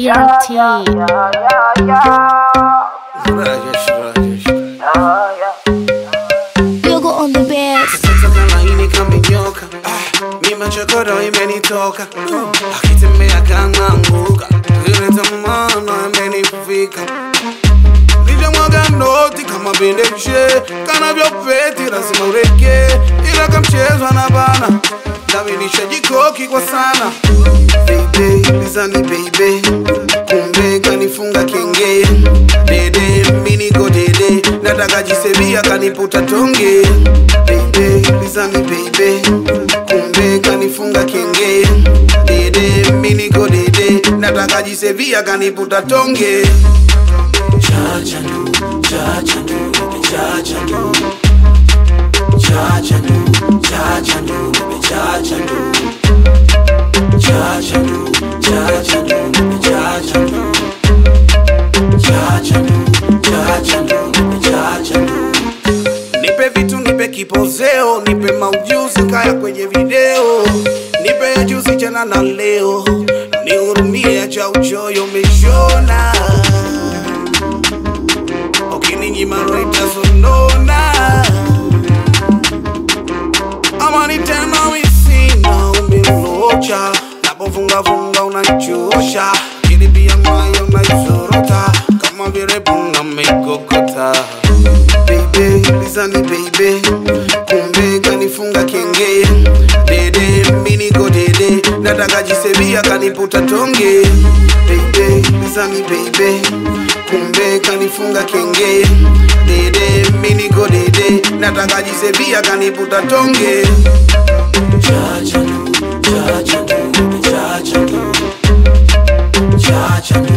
DRT. Rajesh, Rajesh. Yogo on the best. Sasa kama hili kamenyoka ah, mi machokodo imenitoka uh, akitembea kang'anguka ile tamana imenifika nijamwaga noti kama bendeshe kanavyopeti lazima ureke ila kamchezwa na bana ndaminisha jikoki kwa sana Baby, lizani baby kumbe kanifunga kenge dede miniko dede nataka jisebia kaniputa tonge Baby, lizani baby kumbe kanifunga kenge dede miniko dede nataka jisebia kaniputa tonge Chacha ndu, chacha ndu, baby, chacha ndu. Chacha ndu, chacha ndu, baby, chacha ndu. Chacha ndu, chacha ndu, baby, chacha ndu. Chacha ndu, chacha ndu, baby, chacha ndu. nipe vitu nipe kipozeo nipe maujuzi kaya kwenye video nipe ya juzi jana na leo nihurumie acha uchoyo meshona ukininyima roitasonona ama ni tena misina umelocha napovungavunga unachosha kiribia mayo naizorota kama vile bunga meikokota baby, lizani baby, kumbe kanifunga kenge dede, miniko dede, nataka jisebia kaniputa tonge baby, lizani baby, kumbe kanifunga kenge dede, miniko dede, nataka jisebia kaniputa tonge Chacha ndu, chacha ndu, baby, chacha ndu. Chacha ndu,